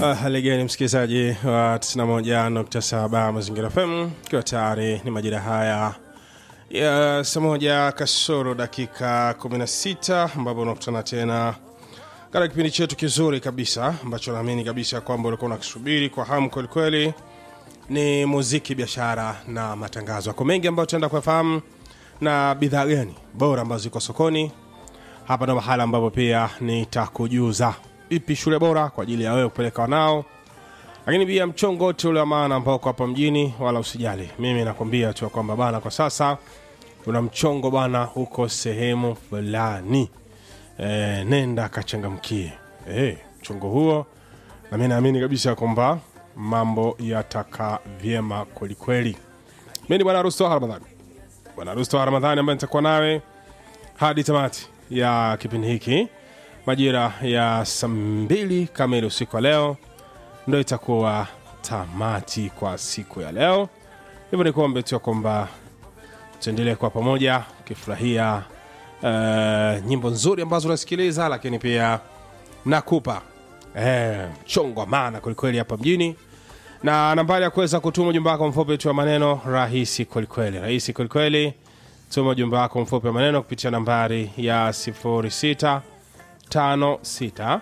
hali gani msikilizaji wa 91.7 mazingira fm ikiwa tayari ni majira haya ya saa moja kasoro dakika 16 ambapo unakutana tena katika kipindi chetu kizuri kabisa ambacho naamini kabisa kwamba ulikuwa unakisubiri kwa hamu kwelikweli ni muziki biashara na matangazo ako mengi ambayo tutaenda kuyafahamu na bidhaa gani bora ambazo ziko sokoni hapa ndo mahala ambapo pia nitakujuza ipi shule bora kwa ajili ya wewe kupeleka wanao lakini pia mchongo wote ule wa maana ambao uko hapa mjini wala usijali mimi nakwambia tu ya kwamba bana kwa sasa una mchongo bana huko sehemu fulani e, nenda kachangamkie e, mchongo huo na mi naamini kabisa kwamba mambo yataka vyema kwelikweli mi ni bwana rusto ramadhani bwana rusto ramadhani ambaye nitakuwa nawe hadi tamati ya kipindi hiki majira ya saa mbili kamili usiku wa leo ndo itakuwa tamati kwa siku ya leo hivyo ni kuombe tu ya kwamba tuendelee kwa pamoja ukifurahia uh, nyimbo nzuri ambazo unasikiliza lakini pia nakupa eh, mchongo wa maana kwelikweli hapa mjini na nambari ya kuweza kutuma ujumbe wako mfupi tu wa maneno rahisi kwelikweli rahisi kwelikweli tuma ujumbe wako mfupi wa maneno kupitia nambari ya 06 56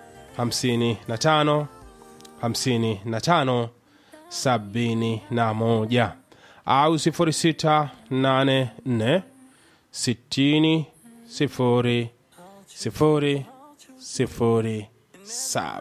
55 55 71 au 0684 60 0 0 0 7